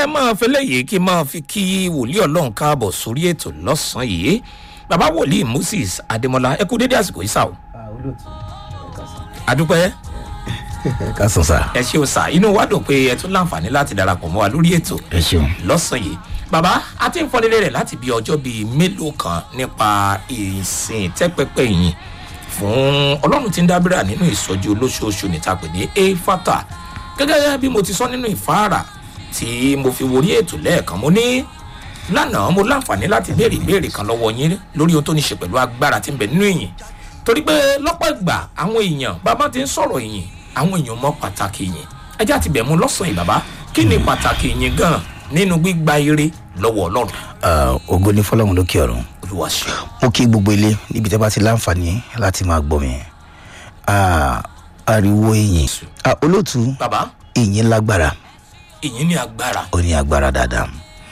ẹ máa fẹ́ lẹ́yìn kí n máa fi kí wòlíì ọlọ́run káàbọ̀ sórí ètò lọ́sàn-án yìí bàbá wòlíì moses adémọlá ẹ kú dédé àsìkò yìí sá o adúpẹ́ ká sùn sá. ẹ ṣeun sá inú wa dùn pé ẹ tún láǹfààní láti darapọ̀ mọ́ wa lórí ètò ẹ ṣeun. lọ́sàn-án yìí bàbá a ti ń fọdélé rẹ̀ láti bí ọjọ́ bíi mélòó kan nípa ìsìn tẹ́pẹ́pẹ́ yìí fún ọlọ́run tí ń dábìrà nínú ìsọjí olóṣooṣù níta pè ní efata gẹ́gẹ́ bí mo ti sọ nínú ìfáàrà tí mo fi worí ètò lẹ́ẹ̀kan mo ní lánàá mo láǹfààní láti béèrè ìbéèrè kan lọ́wọ́ yín lórí ohun tó ní ṣe pẹ̀lú agbára tí ń bẹ nínú ìyìn torí pé lọ́pọ̀ ìgbà àwọn èèyàn bàbá ti ń sọ̀rọ̀ ìyìn àwọn èèyàn mọ pàtàkì ìyìn ẹjẹ́ àti bẹ̀ mú lọ́sàn-án yìí bàbá kí ni pàtàkì ìyìn gan nínú gbígba ire lọ́wọ́ ọlọ́run ògo ní fọlọ́run lókè ọ̀run. olúwa ṣe mo kí gbogbo ilé níbi tẹ́ bá ti láǹfààní láti máa gbọ́ mi. Ah, ariwo ìyìn Ah, olóòtú bàbá ìyìn lágbára ìyìn ní agbára ó ní agbára dáadáa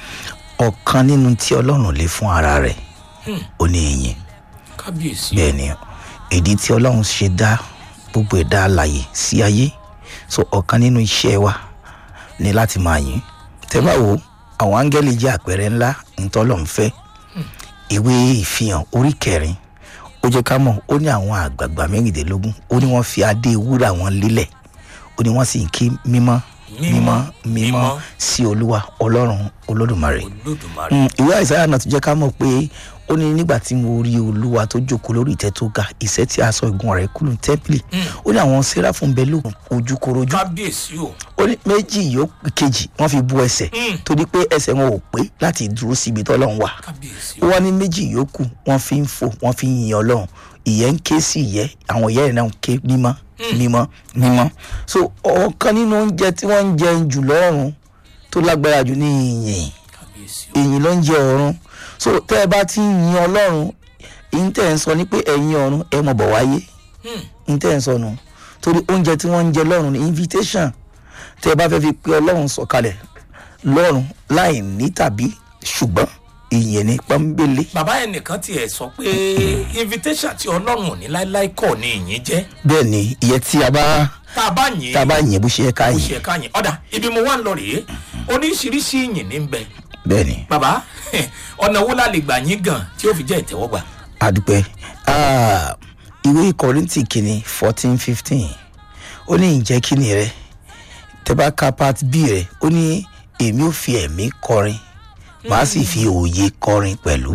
ọ̀kan nínú tí ọlọ́run lè fún ara rẹ̀ ó ní ìyìn kábíyèsí bẹ́ẹ̀ ni ìdí tí ọlọ́run ṣe dá gbogbo ẹ̀dá alàyè sí ayé so ọ̀kan nínú iṣẹ́ wa ni láti máa yìn tẹ́ bá wo àwọn áńgẹ́lì jẹ́ àpẹẹrẹ ńlá ntọ́lọ́run fẹ́ ìwé ìfihàn orí kẹrin ó jẹ́ ká mọ̀ ó ní àwọn àgbààgbà mẹ́rìndínlógún ó ní wọ́n fi adé wúrà wọn lélẹ̀ ó ní wọ́n sì ń kí mímọ́ Mímọ́, mímọ́ mímọ́ mímọ́. sí olúwa ọlọ́run olódùmarè olódùmarè Mm, ìwé àìsàn náà tún jẹ́ ká mọ̀ pé ó ní nígbà tí mo rí olúwa tó jókòó lórí ìtẹ́ tó ga ìṣẹ́ tí a sọ ìgun rẹ̀ kúlù tẹ́ḿpìlì ó ní àwọn sẹ́ráfún bẹ́ẹ̀ lóògùn ojúkorojú kábíyèsí o ó ní méjì yòókù kejì wọ́n fi bu ẹsẹ̀ Mm. torí pé ẹsẹ̀ wọn ò pé láti dúró síbi tọ́lọ́run wà kábíyèsí ó o wá ní méjì yòókù wọ́n fi ń fò wọ́n fi ń yin ọlọ́run ìyẹn ń ké sí ìyẹ́ àwọn ìyẹ́ rẹ̀ náà ń ké mímọ́ mímọ́ mímọ́ so ọ̀kan nínú oúnjẹ tí wọ́n ń jẹ jù lọ́rùn tó lágbára jù ní ìyìn kábíyèsí o èyìn ló ń jẹ ọ̀run so tẹ́ ẹ bá ti ń yin ọlọ́run ìyìn tẹ́ ẹ ń sọ ni pé ẹ̀yin ọ̀run ẹ mọ̀ bọ̀ wáyé Hmm. ìyìn tẹ́ ẹ ń sọ nù torí oúnjẹ tí wọ́n ń jẹ lọ́run ní invitation tẹ́ ẹ bá fẹ́ fi pé ọlọ́run sọ̀kalẹ̀ lọ́run láì ní tàbí ṣùgbọ́n ìyìn ní pọ́nbélé bàbá ẹnìkan tiẹ̀ sọ pé invitation tí ọlọ́run ò ní láéláé kọ̀ ní ìyìn jẹ́ bẹ́ẹ̀ ni ìyẹn tí a bá tá a bá yìn tá a bá yìn bó ṣe yẹ ká ó yìn ṣe ká yìn ọ̀dà ibi mo wà ń lọ rèé oríṣiríṣi ìyìn ní bẹ bẹ́ẹ̀ ni bàbá ọ̀nà wo la lè gbà yín gan tí ó fi jẹ́ ìtẹ́wọ́gbà adúpẹ́ Ah, ìwé kọ́rìntì kìíní fourteen fifteen ó ní ìjẹ́ kíni rẹ tẹ́ bá ka part b rẹ ó ní èmi ò fi ẹ̀mí kọrin màá sì fi òye kọrin pẹ̀lú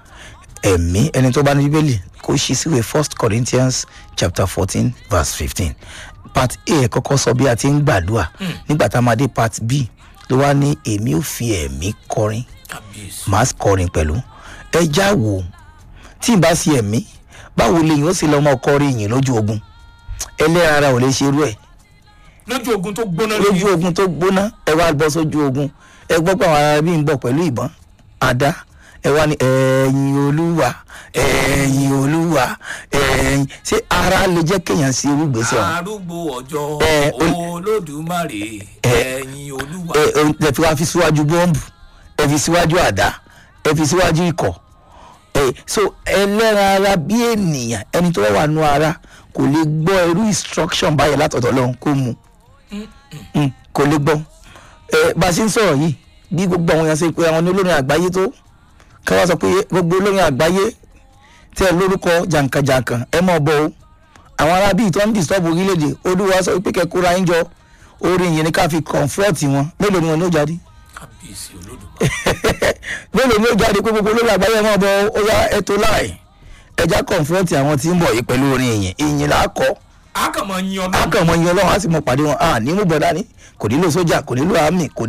ẹ̀mí ẹni tó bá ní bíbélì kó ṣí síwèé first corinthians chapter fourteen verse fifteen part a ẹ̀ kọ́kọ́ sọ bí a ti ń gbàdúrà nígbà tá a máa dé part b ló wá ní èmi ò fi ẹ̀mí kọrin kábíyèsí màá kọrin pẹ̀lú ẹ já wò tí n bá sí ẹ̀mí báwo lèyìn ó sì lọ́ mọ́ kọrin yìí lójú ogun ẹlẹ́ran ara ò lè ṣe irú ẹ̀ lójú ogun tó gbóná lójú lójú ogun tó gbóná ẹ wá bọ́ sójú ogun ẹ gbọ́ pé àwọn ará bí ń bọ̀ pẹ̀lú ìbọn àdá ẹ wá ní ẹ̀yìn olúwa ẹ̀yìn olúwa ẹ̀yìn ṣé ara lè jẹ́ kéèyàn sí irú ìgbésẹ̀ ọ̀hún arúgbó ọjọ́ Ẹ, ó- olódùmarè ẹ̀yìn olúwa ẹ ẹ ẹ fi wá fi síwájú bọ́ǹbù ẹ fi síwájú àdá ẹ fi síwájú ikọ̀ ẹ so ẹlẹ́ran ara bí ènìyàn ẹni tó wà nù ara kò lè gbọ́ irú instruction báyẹn látọ̀dọ̀ lọ́hùn kó mu Mm, kò lè gbọ́ ẹ bá a ṣe ń sọ̀rọ̀ yìí bí gbogbo àwọn èèyàn ṣe pé àwọn ní olórin àgbáyé tó ká wá sọ pé gbogbo olórin àgbáyé tẹ ẹ lórúkọ jàǹkànjàǹkàn ẹ mọ̀ bọ́ o àwọn ará bíi tó ń disturb orílẹ̀-èdè olúwa sọ pé kẹ́kọ̀ọ́ ń jọ orin yìí ni ká fi comfort wọn mélòó ni wọn ní ó jáde kábíyèsí olódùmarè mélòó ni ó jáde pé gbogbo olórí àgbáyé ẹ mọ̀ bọ́ ó yá ẹ̀tọ́ láì ẹja comfort àwọn tí ń bọ̀ yìí pẹ̀lú orin ìyìn ìyìn là á kọ́ a kàn máa yin á ọlọ́run kàn mọ iye ọlọ́run á sì mọ pàdé wọn à ní mú bọ̀ dání kò nílò sójà kò nílò àmì kò